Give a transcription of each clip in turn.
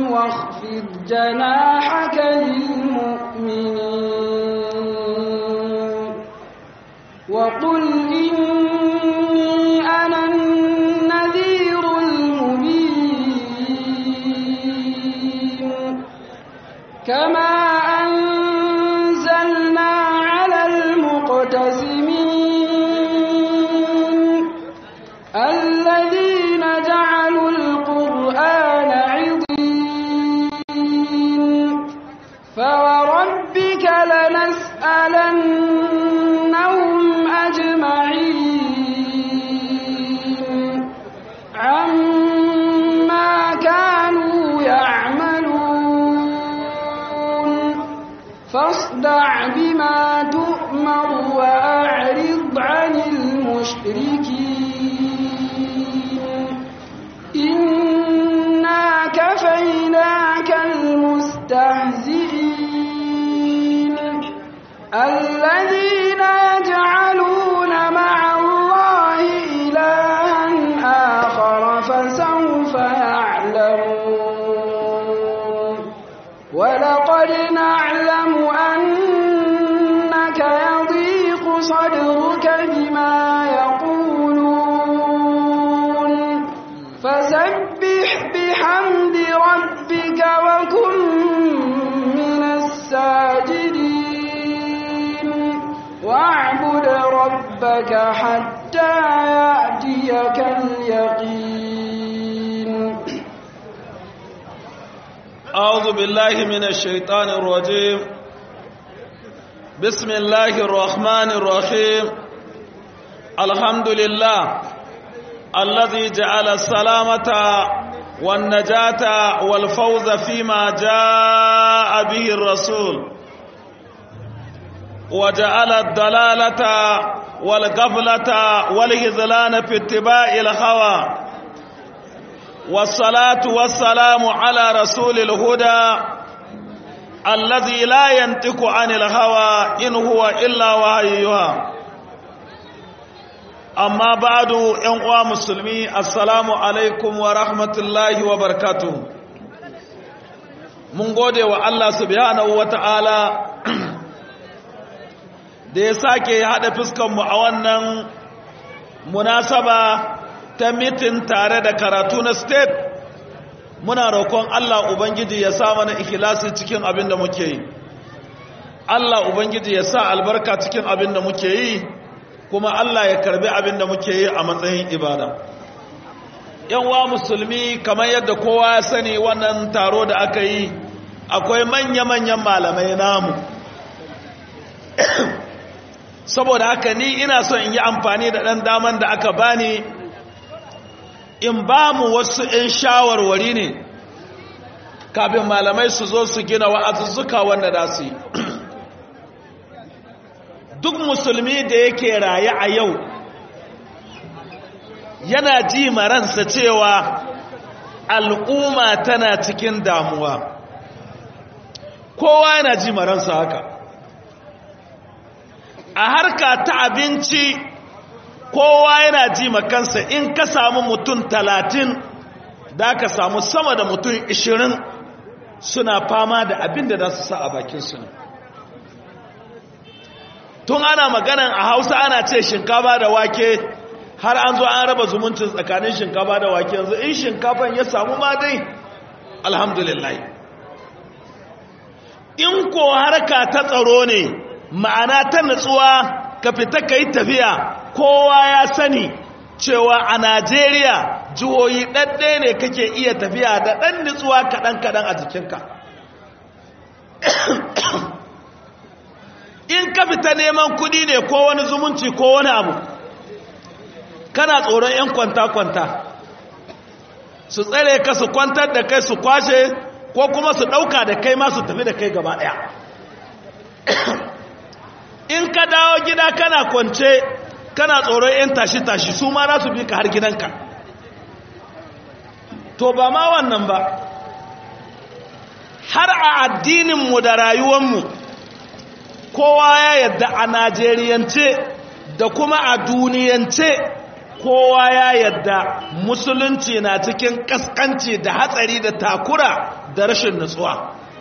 واخفض جناحك للمؤمنين وقل إني أنا النذير المبين كما أنزلنا على المقتسمين الذين جعلوا القرآن عضين فوربك لنسألنهم أجمعين عما كانوا يعملون فاصدع بما تؤمر وأعرض عن المشركين إنا كفيناك المستهزئين الذين يجعلون مع الله إلها آخر فسوف يعلمون ولقد نعلم أنك يضيق صدرك بما يقولون فسبح بحمد ربك وكن من الساجدين واعبد ربك حتى يأتيك اليقين أعوذ بالله من الشيطان الرجيم بسم الله الرحمن الرحيم الحمد لله الذي جعل السلامة والنجاة والفوز فيما جاء به الرسول وجعل الضلالة والغفلة والهزلان في اتباع الهوى والصلاة والسلام على رسول الهدى الذي لا ينطق عن الهوى إن هو إلا وحيها amma ba'du ƴan uwa musulmi assalamu alaikum wa rahmatullahi wa barakatuh mun gode wa Allah subhanahu wata'ala da ya sake haɗa fuskanmu a wannan munasaba ta mitin tare da karatu na state muna roƙon Allah ubangiji ya sa mana ikhlasi cikin abin da muke yi Allah ubangiji ya sa albarka cikin abin da muke yi kuma Allah ya karbi abin da muke yi a matsayin ibada yanwa musulmi kamar yadda kowa ya sani wannan taro da aka yi akwai manya-manyan malamai namu saboda haka ni ina son in yi amfani da ɗan daman da aka bani in ba mu wasu 'yan shawarwari ne kafin malamai su zo su gina wa'azuzzuka wanda da su yi duk musulmi da yake raye a yau yana ji maransa cewa al'umma tana cikin damuwa kowa yana ji maransa haka a harka ta abinci kowa yana ji makansa in ka samu mutum talatin da ka samu sama da mutum ishirin suna fama da abin da za su sa a bakinsu ne tun ana maganan a hausa ana ce shinkafa da wake har an zo an raba zumuncin tsakanin shinkafa da wake yanzu in shinkafan ya samu ma dai alhamdulillah in ko harka ta tsaro ne ma'ana ta natsuwa ka fita ka yi tafiya kowa ya sani cewa a najeriya jihohi ɗaɗɗe ne kake iya tafiya da ɗan nutsuwa kaɗan-kaɗan a jikinka in ka fita neman kudi ne ko wani zumunci ko wani abu kana tsoron 'yan kwanta-kwanta su tsare ka su kwantar da kai su kwashe ko kuma su ɗauka da kai ma su tafi da kai gaba ɗaya in ka dawo gida kana kwance kana tsoron 'yan tashi-tashi su ma za su bi ka har gidanka to ba ma wannan ba har a addininmu da rayuwanmu kowa ya yadda a najeriyance da kuma a duniyance kowa ya yadda musulunci na cikin kaskanci da hatsari da takura da rashin nutsuwa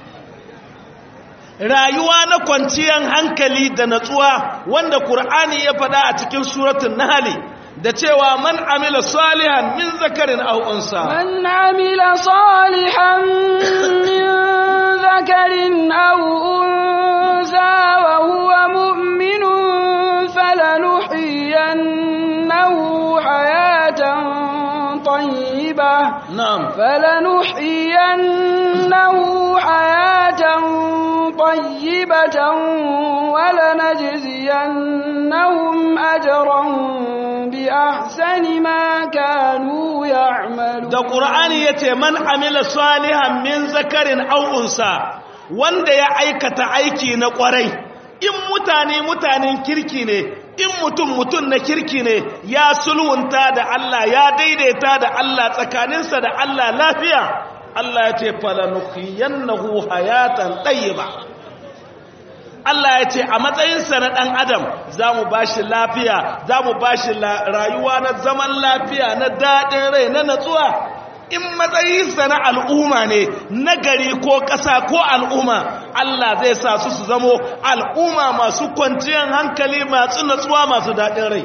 rayuwa na kwanciyar hankali da natsuwa wanda Kur'ani ya faɗa a cikin suratun Nahli da cewa man amila salihan min zakarin aw unsa man amila salihan min zakarin aw unsa wa huwa mu'minun falanuhyiyannahu hayatan tayyibah na'am falanuhyiyannahu hayatan طيبة ولنجزينهم أجرا بأحسن ما كانوا يعملون da Qur'ani yace man amila salihan min zakarin aw unsa wanda ya aikata aiki na kwarai in mutane mutanen kirki ne in mutum mutum na kirki ne ya sulhunta da Allah ya daidaita da Allah tsakaninsa da Allah lafiya Allah ya ce falanuhiyannahu hayatan tayyiba Allah ya ce a matsayinsa na ɗan adam za mu ba shi lafiya za mu ba shi rayuwa na zaman lafiya na daɗin rai na natsuwa in matsayinsa na al'umma ne na gari ko ƙasa ko al'umma Allah zai sa su su zamo al'umma masu kwanciyar hankali masu natsuwa masu daɗin rai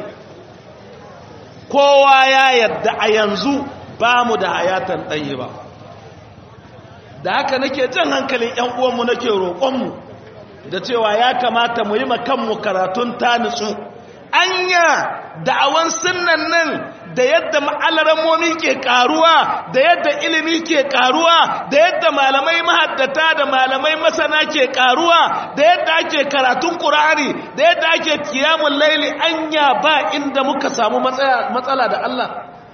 kowa ya yadda a yanzu ba mu da hayatan ɗanyi ba da haka nake jan hankalin ‘yan uwanmu nake roƙonmu da cewa ya kamata mu yi kanmu karatun ta nutsu anya da'awan sunnan nan da yadda ma'alaramomi ke karuwa da yadda ilimi ke karuwa da yadda malamai mahaddata da malamai masana ke karuwa da yadda ake karatun ƙur'ani da yadda ake kiyamun laili anya ba inda muka samu matsala da Allah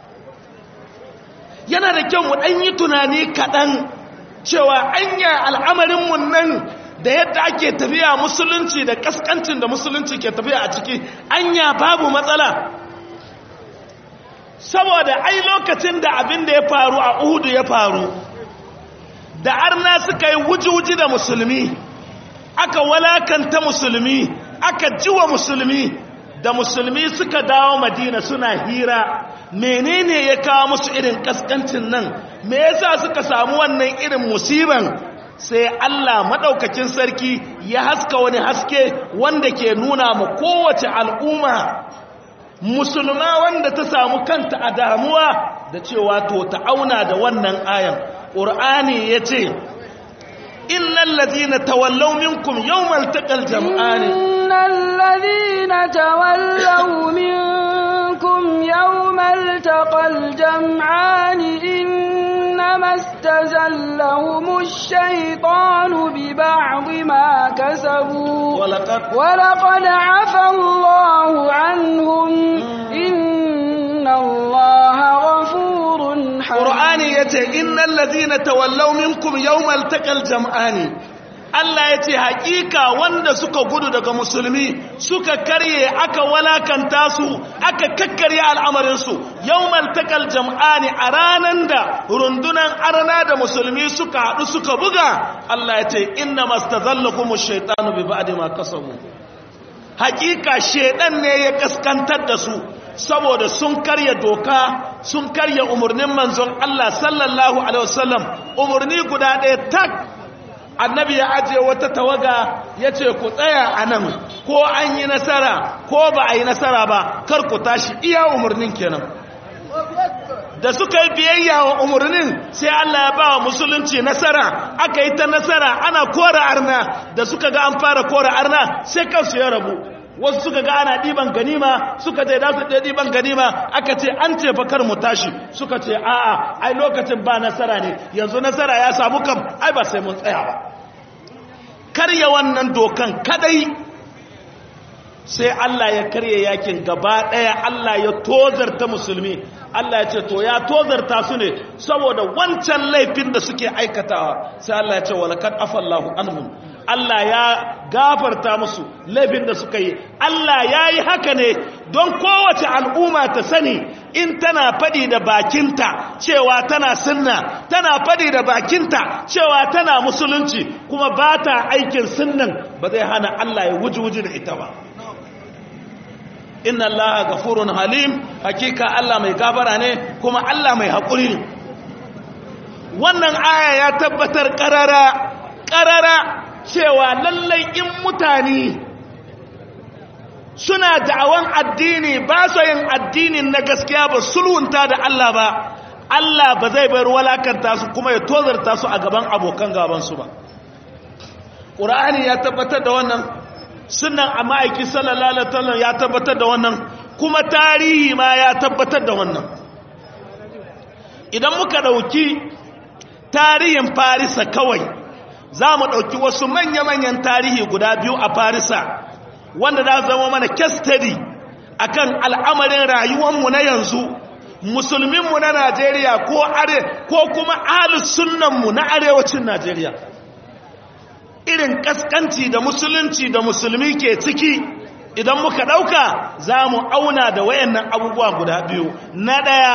yana da kyau mu ɗan yi tunani kaɗan cewa anya al'amarinmu nan da yadda ake tafiya musulunci da kaskancin da musulunci ke tafiya a ciki anya babu matsala saboda ai lokacin da abin da ya faru a uhudu ya faru da arna suka yi wuji-wuji da musulmi aka walakanta musulmi aka jiwa musulmi da musulmi suka dawo madina suna hira menene ya kawo musu irin kaskancin nan me yasa suka samu wannan irin musiban sai Allah maɗaukakin sarki ya haska wani haske wanda ke nuna ma kowace al'umma musulma wanda ta samu kanta a damuwa da cewa to ta auna da wannan ayan ƙur'ani ya ce innal ladina tawallaw minkum yawmal taqal jam'ani innal ladina tawallaw minkum yawmal taqal jam'ani إنما استزلهم الشيطان ببعض ما كسبوا ولقد, ولقد عفى الله عنهم إن الله غفور حليم قرآن يتي إن الذين تولوا منكم يوم التقى الجمعان Allah ya ce hakika wanda suka gudu daga musulmi suka karye aka walakanta su aka kakkarya al'amarinsu yawmal takal jam'ani a ranan da rundunan arna da musulmi suka haɗu suka buga Allah ya ce inna mastazallakum ash-shaytanu bi ba'di ma kasabu hakika shedan ne ya kaskantar da su saboda sun karya doka sun karya umarnin manzon Allah sallallahu alaihi wasallam umarni guda ɗaya tak annabi ya ajiye wata tawaga ya ce ku tsaya a nan ko an yi nasara ko ba a yi nasara ba kar ku tashi iya umarnin kenan da suka yi biyayya wa umarnin sai Allah ya ba wa musulunci nasara aka yi ta nasara ana kora arna da suka ga an fara kora arna sai kansu ya rabu wasu suka ga ana ɗiban ganima suka ce da su ɗaya ɗiban ganima aka ce an ce fa kar mu tashi suka ce a'a ai lokacin ba nasara ne yanzu nasara ya samu kam ai ba sai mun tsaya ba karya wannan dokan kadai sai Allah ya karya yakin gaba ɗaya Allah ya tozarta musulmi Allah ya ce to ya tozarta su ne saboda wancan laifin da suke aikatawa sai Allah ya ce walakad afallahu anhum Allah ya gafarta musu laifin da suka yi Allah ya yi haka ne don kowace al'umma ta sani in tana faɗi da bakinta cewa tana sunna tana faɗi da bakinta cewa tana musulunci kuma ba ta aikin sunnan ba zai hana Allah ya wuji-wuji da ita ba inna Allah gafurun halim hakika Allah mai gafara ne kuma Allah mai haƙuri ne wannan aya ya tabbatar ƙarara ƙarara cewa lallai in mutane suna da'awan addini ba su yin addinin na gaskiya ba sulhunta da Allah ba Allah ba zai bar walakanta su kuma ya tozarta su a gaban abokan gabansu ba ƙura'ani ya tabbatar da wannan sunan a ma'aiki sallallahu alaihi wasallam ya tabbatar da wannan kuma tarihi ma ya tabbatar da wannan idan muka ɗauki tarihin farisa kawai za mu ɗauki wasu manya-manyan tarihi guda biyu a farisa wanda za zama mana kestadi a kan al'amarin rayuwanmu na yanzu musulminmu na najeriya ko are ko kuma sunanmu na arewacin najeriya irin kaskanci da musulunci da musulmi ke ciki idan muka ɗauka za mu auna da wayannan abubuwa guda biyu na ɗaya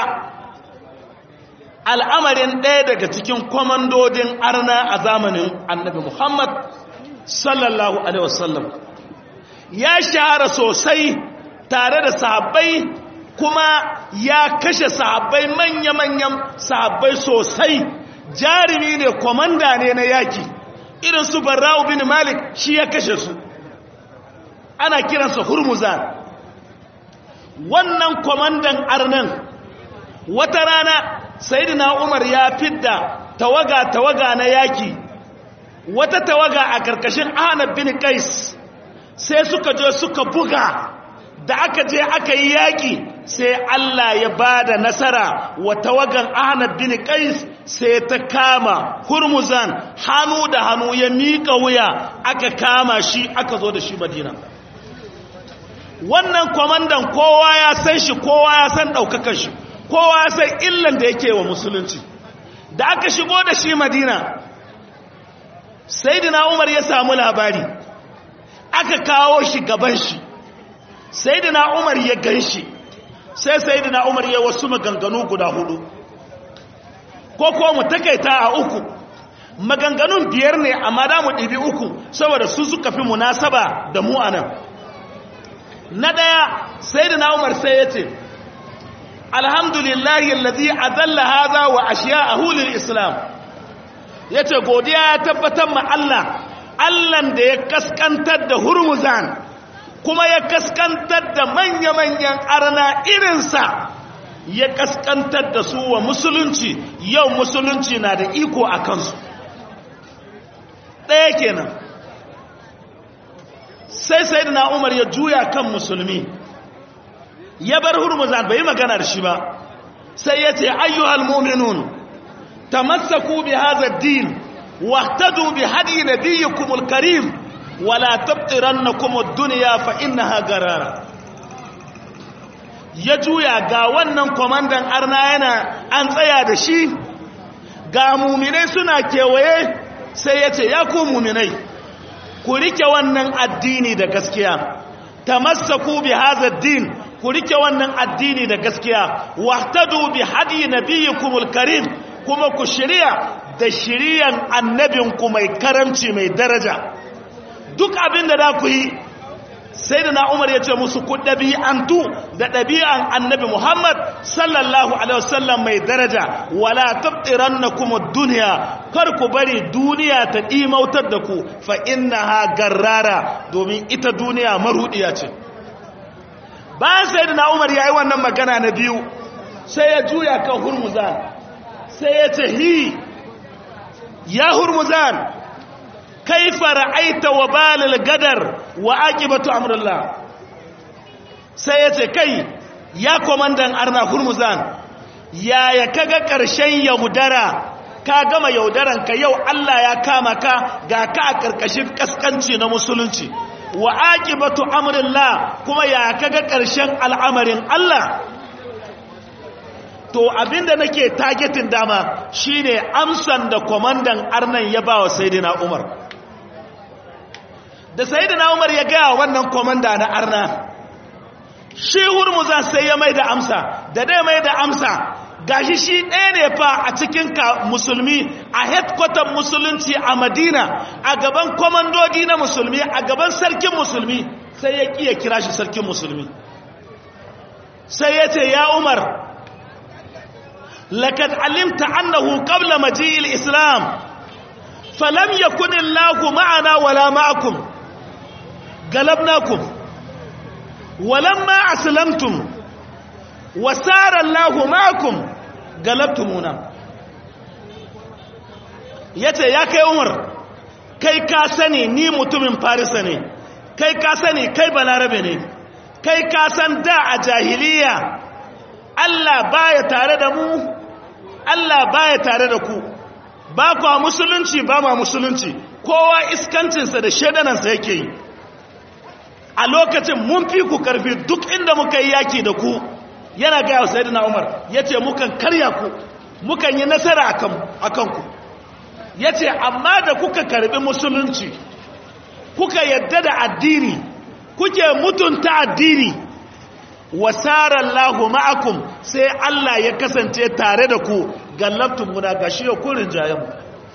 al'amarin ɗaya daga cikin kwamandodin arna a zamanin annabi Muhammad sallallahu Alaihi wasallam ya shahara sosai tare da sahabbai kuma ya kashe sahabbai manya-manyan sahabbai sosai jarumi ne kwamanda ne na yaki irin su barra'u bin malik shi ya kashe su ana kiransa hurmuzan wannan kwamandan arnan wata rana sayidina umar ya fidda tawaga-tawaga na yaki wata tawaga a karkashin ahnab bin qais sai suka je suka buga da aka je aka yi yaki sai Allah ya bada nasara wa tawagan ahnab bin qais sai ta kama hurmuzan hannu da hannu ya miƙa wuya aka kama shi aka zo da shi madina wannan kwamandan kowa ya san shi kowa ya san ɗaukakan shi kowa ya san illan da yake wa musulunci da aka shigo da shi madina sai dina umar ya samu labari aka kawo shi gaban shi sai dina umar ya gan shi sai sai dina umar ya wasu maganganu guda hudu ko ko mu takaita a uku maganganun biyar ne amma da mu ɗibi uku saboda su suka fi munasaba da mu anan na ɗaya sai dina umar sai ya ce alhamdulillahi alladhi adalla hadha wa ashiya'ahu lil islam yace godiya ya tabbatar ma Allah Allahn da ya kaskantar da hurmuzan kuma ya kaskantar da manya-manyan arna irinsa ya kaskantar da su wa musulunci yau musulunci na da iko a kansu ɗaya kenan sai sai na umar ya juya kan musulmi ya bar hurmuzan bai magana da shi ba sai ya ce ayyuhal mu'minun tamassaku bi hadha ad-din wahtadu bi hadi nabiyyikum al-karim wala tabtirannakum ad-dunya fa innaha garara ya juya ga wannan komandan arna yana an tsaya da shi ga muminai suna kewaye sai ya ce ya ku muminai ku rike wannan addini da gaskiya tamassaku bi hadha ad-din ku rike wannan addini da gaskiya wahtadu bi hadi nabiyyikumul karim kuma ku shirya da shiriyan annabinku mai karamci mai daraja duk abin da za ku yi sai da na umar ya ce musu ku ɗabi'antu da ɗabi'an annabi muhammad sallallahu alaihi wasallam mai daraja wala tabtiran na kuma duniya kar ku bari duniya ta ɗimautar da ku fa inna ha garrara domin ita duniya maruɗiya ce bayan sai da na umar ya yi wannan magana na biyu sai ya juya kan hurmuzan sai ya ce hi ya hurmuzan kaifa ra'aita wa balil gadar wa aqibatu amrillah sai ya ce kai ya komandan arna hurmuzan yaya kaga karshen yaudara ka gama yaudaran ka yau Allah ya kama ka ga ka a karkashin kaskanci na musulunci wa aqibatu amrillah kuma ya kaga karshen al'amarin Allah to abinda nake targetin dama shine amsan da komandan arnan ya bawa sayyidina Umar da sayyidina Umar ya ga wannan komanda na arna shi hurmuza sai ya mai da amsa da dai mai da amsa gashi shi ɗaya ne fa a cikin ka musulmi a headquarter musulunci a madina a gaban komandodi na musulmi a gaban sarkin musulmi sai ya ƙiya kira shi sarkin musulmi sai ya ce ya umar lakad alimta annahu qabla maji'il islam falam yakun illahu ma'ana wala ma'akum galabnakum walamma aslamtum wasara allahu ma'akum galabtumuna yace ya kai umar kai ka sani ni mutumin farisa ne kai ka sani kai balarabe ne kai ka san da a jahiliya Allah baya tare da mu Allah baya tare da ku ba kwa musulunci ba ma musulunci kowa iskancinsa da shaidanansa yake yi a lokacin mun fi ku karfi duk inda muka yi yaki da ku yana gaya wa sayidina umar ya ce mukan karya ku mukan yi nasara a kanku ya ce amma da kuka karbi musulunci kuka yadda da addini kuke mutunta addini wasarar lahu ma'akum sai Allah ya kasance tare da ku gallabtun muna gashi ya kurin jayenmu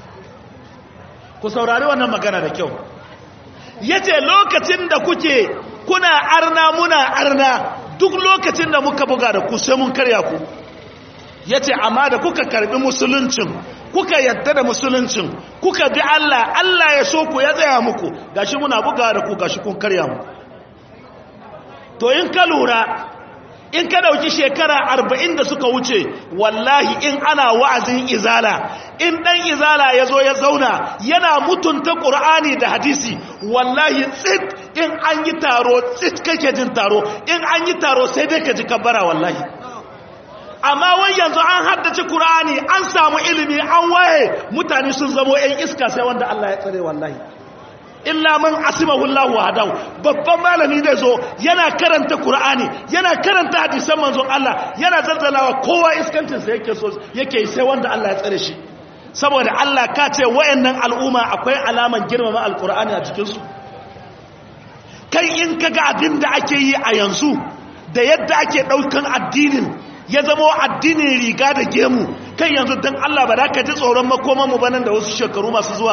ku saurari wannan magana da kyau ya ce lokacin da kuke kuna arna muna arna duk lokacin da muka buga da ku sai mun karya ku ya ce amma da kuka karbi musuluncin kuka yadda da musuluncin kuka bi Allah Allah ya so ku ya tsaya muku gashi muna buga da ku gashi kun karya mu to in ka lura in ka dauki shekara arba'in da suka wuce wallahi in ana wa'azin izala in dan izala ya zo ya zauna yana mutunta ƙur'ani da hadisi wallahi tsit in an yi taro tsit kake jin taro in an yi taro sai dai ka ji kabbara wallahi amma wai yanzu an haddace Kur'ani an samu ilimi an waye mutane sun zamo 'yan iska sai wanda Allah ya tsare wallahi illa man asimahu Allah wahdahu babban malami zai zo yana karanta Kur'ani yana karanta hadisan manzon Allah yana zazzalawa kowa iskancin sa yake so yake sai wanda Allah ya tsare shi saboda Allah ka ce wayannan al'umma akwai alaman girmama alqur'ani a cikin su kai in kaga abin da ake yi a yanzu da yadda ake daukan addinin ya zama addinin riga da gemu kan yanzu don Allah ba da ka ji tsoron makomanmu ba nan da wasu shekaru masu zuwa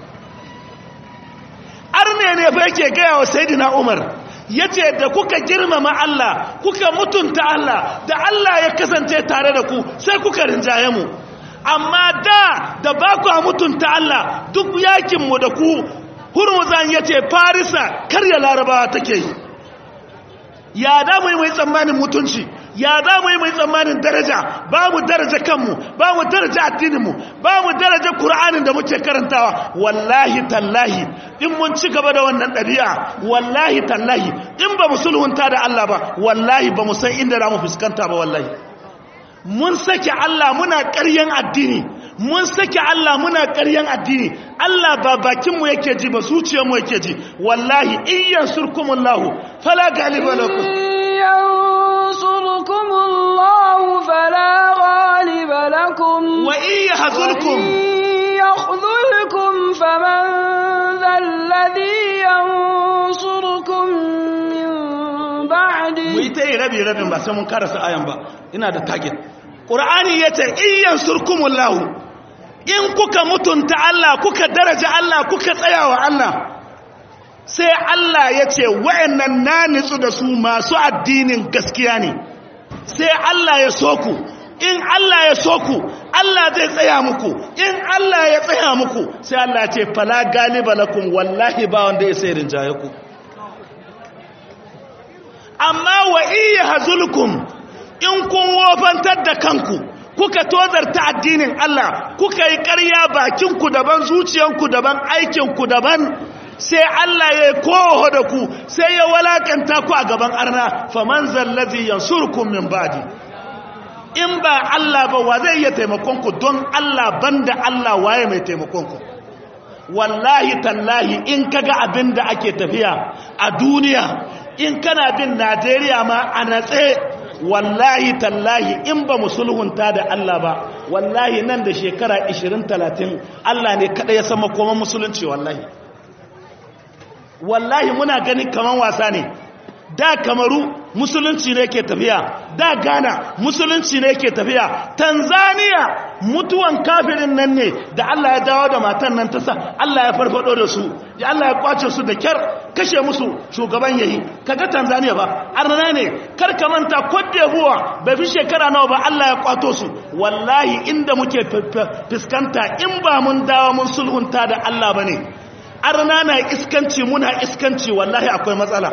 arne ne fa yake gaya wa sayidina umar ya ce da kuka girmama Allah kuka mutunta Allah da Allah ya kasance tare da ku sai kuka rinjaye mu amma da da ba ku mutunta Allah duk yakinmu da ku hurmuzan ya ce farisa karya larabawa take yi ya da mu mai tsammanin mutunci ya za mu yi mai tsammanin daraja ba mu daraja kanmu ba mu daraja addininmu ba mu daraja Kur'anin da muke karantawa wallahi tallahi in mun ci gaba da wannan ɗabi'a wallahi tallahi in ba mu sulhunta da Allah ba wallahi ba mu san inda za mu fuskanta ba wallahi mun sake Allah muna ƙaryan addini mun sake Allah muna ƙaryan addini Allah ba bakinmu yake ji ba zuciyarmu yake ji wallahi in yansurkumullahu fala galiba lakum ينصركم الله فلا غالب لكم وإن يحذلكم يخذلكم فمن ذا الذي ينصركم من بعده mu yi ta yi rabi rabin ba sai mun karasa ayan ba ina da target ƙur'ani ya ce in yansurkumullahu in kuka mutunta Allah kuka daraja Allah kuka tsayawa Allah sai Allah ya ce wa'annan na nitsu da su masu addinin gaskiya ne sai Allah ya so ku in Allah ya so ku Allah zai tsaya muku in Allah ya tsaya muku sai Allah ya ce fala galiba lakum wallahi ba wanda ya sai rinjaye ku amma wa iya hazulkum in kun wofantar da kanku kuka tozarta addinin Allah kuka yi ƙarya bakinku daban zuciyanku daban aikinku daban sai Allah ya koho da ku sai ya walakanta ku a gaban arna faman zallazi yansurkum min ba'di in ba Allah ba wa zai iya taimakon ku don Allah banda Allah waye mai taimakon ku wallahi tallahi in kaga abin da ake tafiya a duniya in kana bin Najeriya ma a natse wallahi tallahi in ba mu sulhunta da Allah ba wallahi nan da shekara 20-30 Allah ne kada ya san makoman musulunci wallahi wallahi muna ganin kaman wasa ne da kamaru musulunci ne ke tafiya da ghana musulunci ne ke tafiya tanzania mutuwan kafirin nan ne da allah ya dawo da matan nan ta sa allah ya farfado da su ya allah ya kwace su da kyar kashe musu shugaban yayi kaga tanzania ba arna ne kar ka manta cote d'ivoire bai fi shekara nawa ba allah ya kwato su wallahi inda muke fuskanta in ba mun dawo mun sulhunta da allah ba ne arna na iskanci muna iskanci wallahi akwai matsala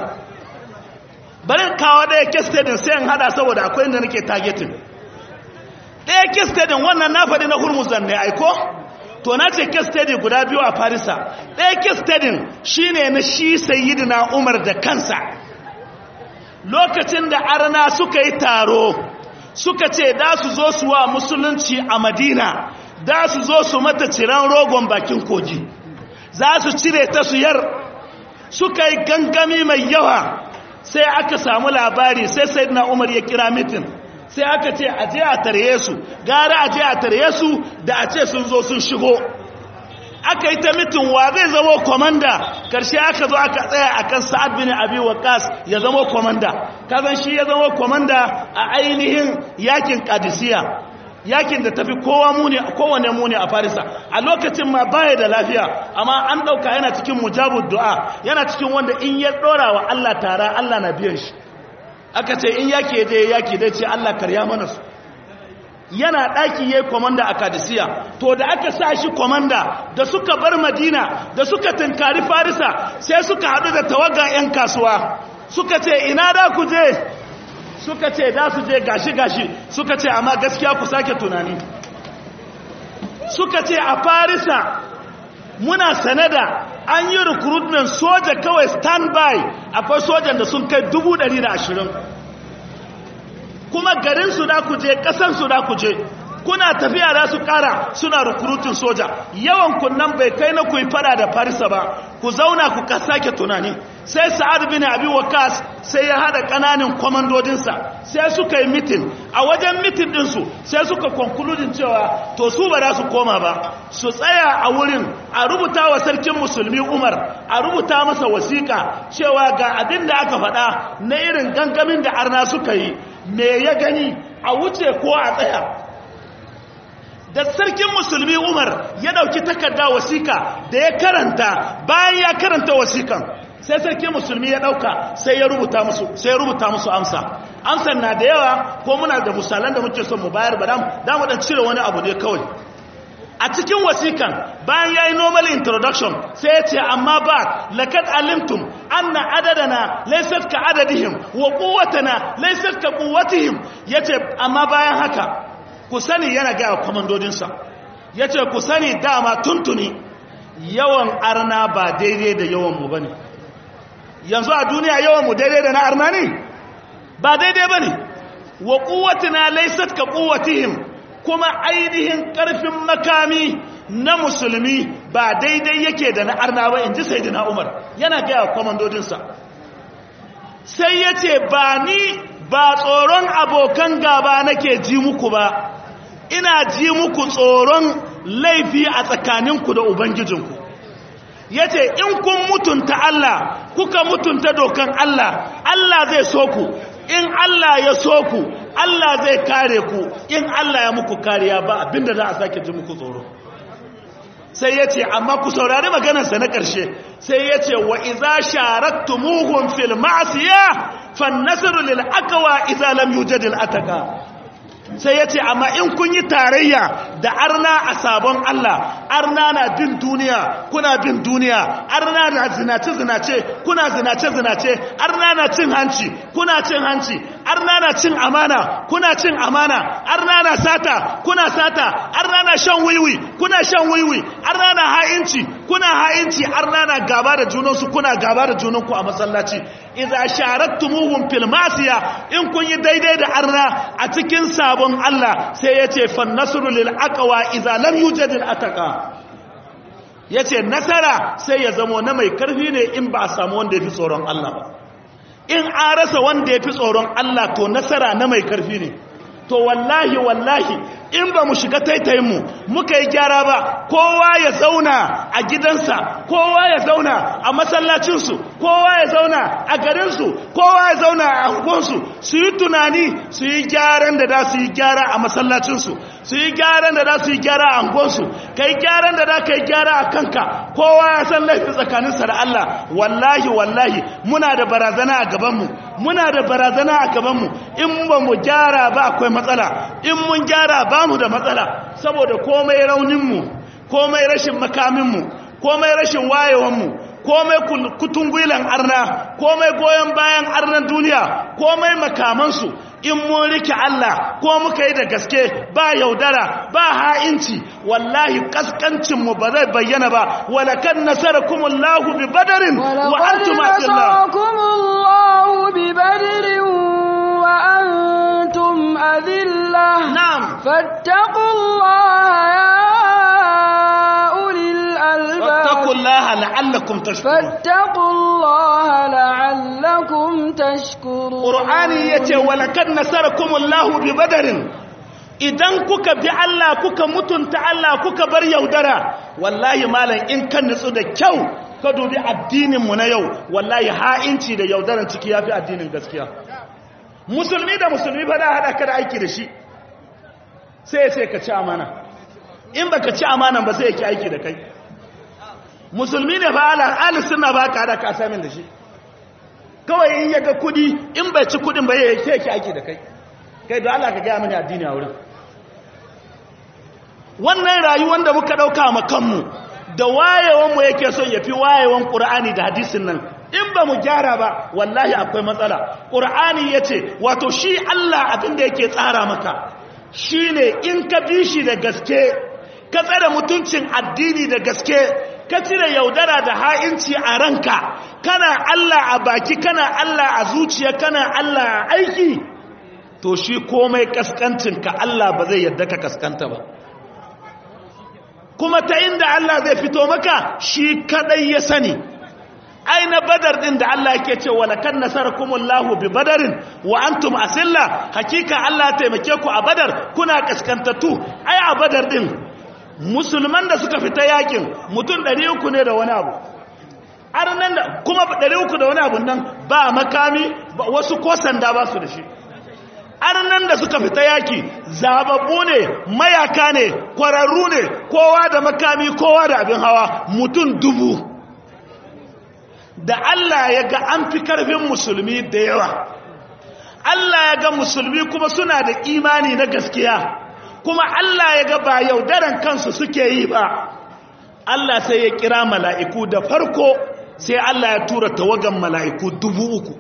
bari kawo ɗaya kestedin sai in hada saboda akwai inda nake targeting ɗaya kestedin wannan na faɗi na hurmuzan ne aiko to na ce kestedin guda biyu a farisa ɗaya kestedin shi ne na shi sayidina umar da kansa lokacin da arna suka yi taro suka ce da su zo su wa musulunci a madina da su zo su mata ciran rogon bakin kogi za su cire ta su yar suka yi gangami mai yawa sai aka samu labari sai sayyidina umar ya kira mitin sai aka ce a je a tarye su gara a je a tarye su da a ce sun zo sun shigo aka yi ta mitin wa zai zama komanda karshe aka zo aka tsaya akan sa'ad bin abi waqas ya zama komanda kazan shi ya zama komanda a ainihin yakin qadisiyya yakin da tafi kowa muni kowane muni a farisa a lokacin ma baya da lafiya amma an dauka yana cikin mujabud du'a yana cikin wanda in ya dora wa Allah tara Allah na biyan shi aka ce in yake je yaki dai ce Allah karya mana su yana daki yayi komanda a Kadisiya to da aka sa shi komanda da suka bar Madina da suka tinkari Farisa sai suka hadu da tawaga yan kasuwa suka ce ina da ku je suka ce za su je gashi-gashi suka ce amma gaskiya ku sake tunani suka ce a farisa muna sanada an yi recruitment soja kawai standby akwai sojan da sun kai ashirin. kuma garinsu da ku je ƙasansu da ku je kuna tafiya da su kara suna recruiting soja yawan kunnan bai kai na ku yi fada da farisa ba ku zauna ku sake tunani sai sa'ad bin abi waqas sai ya hada kananan komandodinsa sai suka yi mitin a wajen mitin dinsu sai suka konkludin cewa to su ba za su koma ba su tsaya a wurin a rubuta wa sarkin musulmi umar a rubuta masa wasiƙa cewa ga abin da aka faɗa na irin gangamin da arna suka yi me ya gani a wuce ko a tsaya da sarkin musulmi umar ya dauki takarda wasika da ya karanta bayan ya karanta wasikan sai sarkin musulmi ya dauka sai ya rubuta musu sai ya rubuta musu amsa amsan na da yawa ko muna da misalan da muke son mu bayar ba da mu dan cire wani abu ne kawai a cikin wasikan bayan yayi normal introduction sai ya ce amma ba laqad alimtum anna adadana laysat ka adadihim wa quwwatana laysat ka quwwatihim yace amma bayan haka ku sani yana gaya kwamandodinsa ya ce ku sani dama tuntuni yawan arna ba daidai da yawanmu ba ne yanzu a duniya yawanmu daidai da na arna ne ba daidai ba ne wa kuwatina laisat ka kuwatihim kuma ainihin karfin makami na musulmi ba daidai yake da na arna ba in ji sai umar yana gaya kwamandodinsa sai ya ce ba ni ba tsoron abokan gaba nake ji muku ba ina ji muku tsoron laifi a tsakaninku da ubangijinku ya ce in kun mutunta Allah kuka mutunta dokan Allah Allah zai so ku in Allah ya so ku Allah zai kare ku in Allah ya muku kariya ba abinda za a sake ji muku tsoro sai ya ce amma ku saurari maganarsa na ƙarshe sai ya ce wa iza sharaktumuhum fil ma'asiya fan nasru lil aqwa idza lam yujad al ataka sai ya ce amma in kun yi tarayya da arna a sabon Allah arna na bin duniya kuna bin duniya arna na zinace-zinace kuna zinace-zinace arna na cin hanci kuna cin hanci arna na cin amana kuna cin amana arna na sata kuna sata arna na shan wiwi kuna shan wiwi arna na ha'inci kuna ha'inci arna na gaba da junansu kuna gaba da junanku a masallaci idza sharaktumuhum fil masiya in kun yi daidai da arna a cikin sabon Allah sai yace fan nasru lil aqwa idza lam yujad al ataqa yace nasara sai ya zamo na mai karfi ne in ba a samu wanda yafi tsoron Allah ba in an rasa wanda yafi tsoron Allah to nasara na mai karfi ne to wallahi wallahi in ba mu shiga taitayinmu muka yi gyara ba kowa ya zauna a gidansa kowa ya zauna a masallacinsu kowa ya zauna a garinsu kowa ya zauna a angonsu su yi tunani su yi gyaran da za su yi gyara a masallacinsu su yi gyaran da za su yi gyara a angonsu ka yi gyaran da za ka yi gyara a kanka kowa ya san laifin tsakaninsa da Allah wallahi wallahi muna da barazana a gabanmu muna da barazana a gabanmu in ba mu gyara ba akwai matsala in mun gyara ba mu da matsala saboda komai rauninmu komai rashin makaminmu komai rashin wayewanmu komai kutungwilan arna komai goyon bayan arnan duniya komai makamansu in mun rike Allah ko muka yi da gaske ba yaudara ba ha'inci wallahi kaskancinmu ba zai bayyana ba walakan nasarakumullahu bi badarin wa antum nasarakumullahu bi badarin wa antum adillah na'am fattaqullaha ya ulil albab fattaqullaha la'allakum tashkurun fattaqullaha la'allakum tashkurun qur'ani yace walakan nasarakumullahu bi badarin idan kuka bi Allah kuka mutunta Allah kuka bar yaudara wallahi malam in kan nutsu da kyau ka dubi addinin mu na yau wallahi ha'inci da yaudaran ciki yafi addinin gaskiya musulmi da musulmi fa da hada ka da aiki da shi sai sai ka ci amana in baka ci amanan ba sai yake aiki da kai musulmi ne fa ala ahli sunna ba ka hada ka asamin da shi kawai in yaga kudi in bai ci kudin ba yake yake aiki da kai kai da Allah ka ga mini addini a wurin wannan rayuwar da muka dauka ma kanmu da wayewan mu yake son yafi wayewan Qur'ani da hadisin nan in ba mu gyara ba wallahi akwai matsala Qur'ani yace wato shi Allah abin da yake tsara maka shine in ka bi shi da gaske ka tsare mutuncin addini da gaske ka cire yaudara da ha'inci a ranka kana Allah a baki kana Allah a zuciya kana Allah a aiki to shi komai kaskancinka Allah ba zai yadda ka kaskanta ba kuma ta inda Allah zai fito maka shi kadai ya sani aina badar din da Allah yake ce wala kan nasarakumullahu bi badarin wa antum asilla hakika Allah ya taimake ku a badar kuna kaskantattu ai a badar din musulman da suka fita yakin mutum 300 ne da wani abu arnan da kuma 300 da wani abu nan ba makami wasu ko sanda ba su da shi arnan da suka fita yaki zababbu ne mayaka ne kwararru ne kowa da makami kowa da abin hawa mutum dubu da Allah ya ga an fi karfin musulmi da yawa Allah ya ga musulmi kuma suna da imani na gaskiya kuma Allah ya ga ba yaudaran kansu suke yi ba Allah sai ya kira mala'iku da farko sai Allah ya tura tawagan mala'iku dubu uku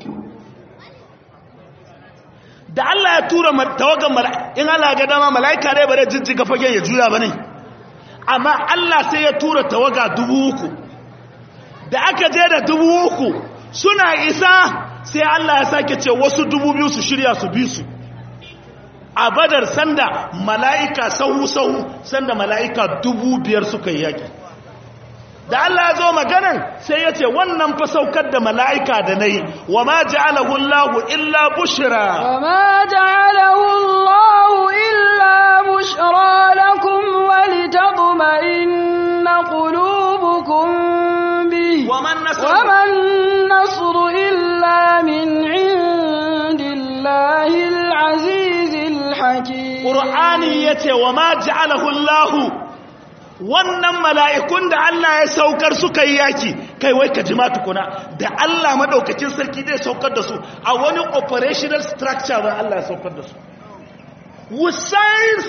da Allah ya tura tawagan mala'iku in Allah ga dama mala'ika dai bare jijjiga fagen ya juya ba ne amma Allah sai ya tura tawaga dubu uku da aka je da dubu uku suna isa sai Allah ya sake ce wasu dubu biyu su shirya su bi su a badar sanda mala'ika sahu-sahu sanda mala'ika dubu biyar suka yi yaƙi da Allah ya zo maganan sai ya ce wannan fa saukar da mala'ika da na yi wa ma ja'alahu Allahu illa bushra wa ma ja'alahu Allahu illa bushra lakum wa litadma'inna qulubukum bi wa man wa man nasru illa min indillahi al-aziz al-hakim Qur'ani yace wa ma ja'alahu Allahu wannan mala'ikun da Allah ya saukar suka yi yaki kai wai ka jima tukuna da Allah maɗaukacin sarki zai saukar da su a wani operational structure ba Allah ya saukar da su with science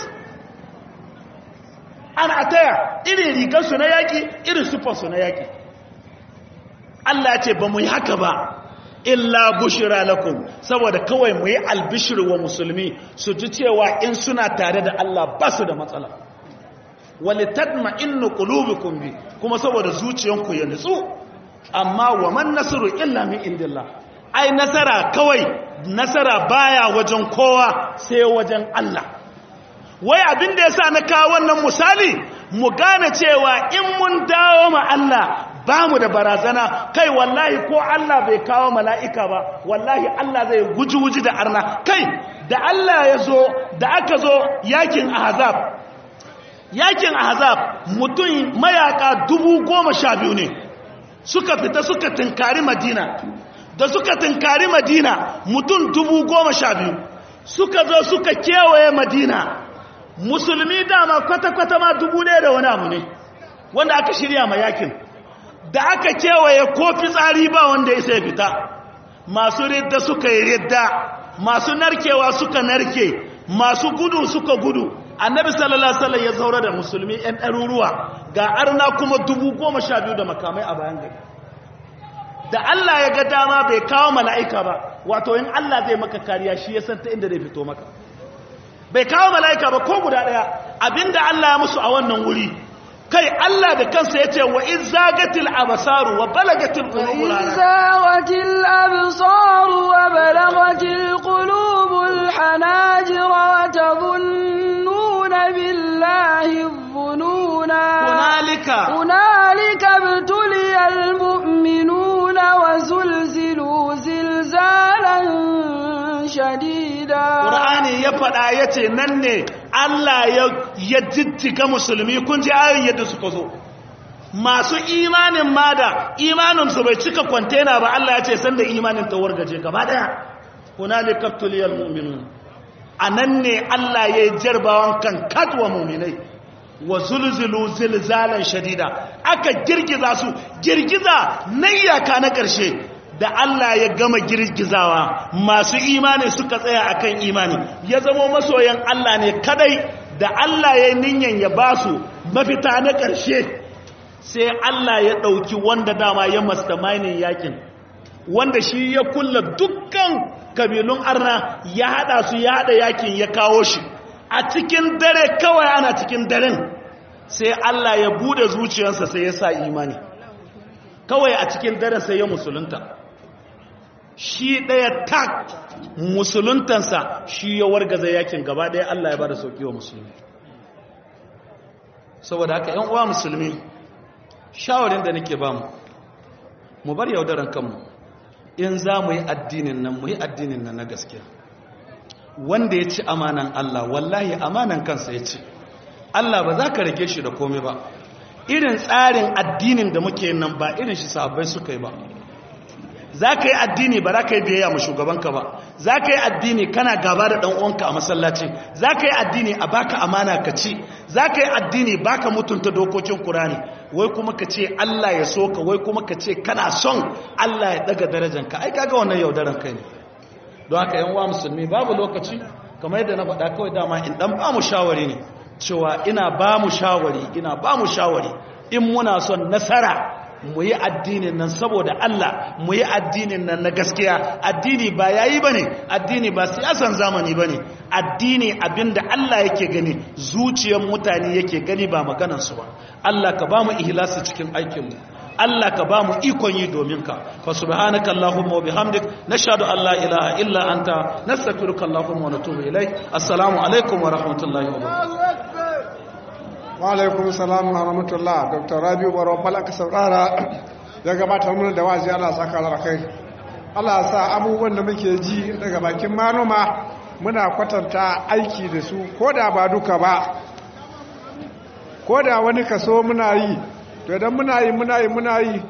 an ataya irin rigarsu na yaki irin sufansu na yaki Allah ce ba mu yi haka ba illa bushira lakum saboda kawai mu yi albishir wa musulmi su ji cewa in suna tare da Allah ba su da matsala walitatma innu qulubukum bi kuma saboda zuciyanku ya nutsu amma wa man nasru illa min indillah ai nasara kawai nasara baya wajen kowa sai wajen Allah wai abin da yasa na kawo wannan misali mu gane cewa in mun dawo ma Allah ba mu da barazana kai wallahi ko Allah bai kawo mala'ika ba wallahi Allah zai guji-guji da arna kai da Allah ya zo da aka zo yakin ahzab yakin ahzab mutum mayaka dubu goma sha biyu ne suka fita suka tinkari madina da suka tinkari madina mutum dubu goma sha biyu suka zo suka kewaye madina musulmi dama kwata-kwata ma dubu ɗaya da wani abu ne wanda aka shirya ma yakin da aka kewaye ko fitsari ba wanda ya sai fita masu ridda suka yi ridda masu narkewa suka narke masu gudu suka gudu annabi sallallahu alaihi wasallam ya zaura da musulmi ɗan ɗaruruwa ga arna kuma dubu goma sha biyu da makamai a bayan gari da Allah ya ga dama bai kawo mala'ika ba wato in Allah zai maka kariya shi ya san ta inda zai fito maka bai kawo mala'ika ba ko guda ɗaya abinda Allah ya musu a wannan wuri kai Allah da kansa ya ce wa in zagatil abasaru wa balagatil qulubul وإذ زاغت الأبصار وبلغت القلوب الحناجر وتظنون بالله الظنونا hunalika هنالك ابتلي المؤمنون وزلزلوا زلزالا شديدا Qur'ani ya faɗa ya ce nan ne Allah ya jijjiga musulmi kun ji ayoyin yadda suka zo masu imanin ma da imaninsu bai cika kwantena ba Allah ya ce sanda imanin ta wargaje gaba daya hunalika tuliyal mu'minun anan ne Allah ya yi jarbawan kan katwa mu'minai wa zulzulu zilzalan shadida aka girgiza su girgiza nayyaka na ƙarshe da Allah ya gama girgizawa masu imani suka tsaya akan imani ya zama masoyan Allah ne kadai da Allah ya ninyan ya ba su mafita na ƙarshe sai Allah ya ɗauki wanda dama ya mastermindin yakin wanda shi ya kulla dukkan kabilun arna ya haɗa su ya haɗa yakin ya kawo shi a cikin dare kawai ana cikin daren sai Allah ya bude zuciyarsa sai ya sa imani kawai a cikin daren sai ya musulunta shi ɗaya tak musuluntansa shi ya wargaza yakin gaba ɗaya Allah ya bada sauki wa musulmi saboda haka ‘yan uwa musulmi shawarin da nake ba mu mu bar yaudaran kanmu in za mu yi addinin nan mu yi addinin nan na gaskiya wanda ya ci amanan Allah wallahi amanan kansa ya ci Allah ba za ka rage shi da komai ba irin tsarin addinin da muke nan ba irin shi sahabbai suka yi ba za ka yi addini ba za ka yi biyayya ma shugabanka ba za ka yi addini kana gaba da ɗan'uwanka a masallaci za ka yi addini a baka amana ka ci za ka yi addini baka mutunta dokokin kurani wai kuma ka ce Allah ya so ka wai kuma ka ce kana son Allah ya daga darajanka ai kaga wannan yaudaran kai ne don haka yan wa musulmi babu lokaci kamar yadda na faɗa kawai dama in ɗan ba mu shawari ne cewa ina ba mu shawari ina ba mu shawari in muna son nasara mu yi addinin nan saboda Allah mu yi addinin nan na gaskiya addini ba yayi bane addini ba siyasan zamani bane addini abinda Allah yake gani zuciyar mutane yake gani ba maganar su ba Allah ka ba mu ihlasi cikin aikin mu Allah ka ba mu ikon yi domin ka fa subhanaka allahumma wa bihamdik nashhadu an la ilaha illa anta nastaghfiruka allahumma wa natubu ilaik assalamu alaikum wa rahmatullahi wa barakatuh wa alaikum salam wa rahmatullah dr rabiu baro falaka saurara ya gabatar mana da wazi Allah saka kai Allah sa abubuwan da muke ji daga bakin manoma muna kwatanta aiki da su ko da ba duka ba ko da wani kaso muna yi to idan muna yi muna yi muna yi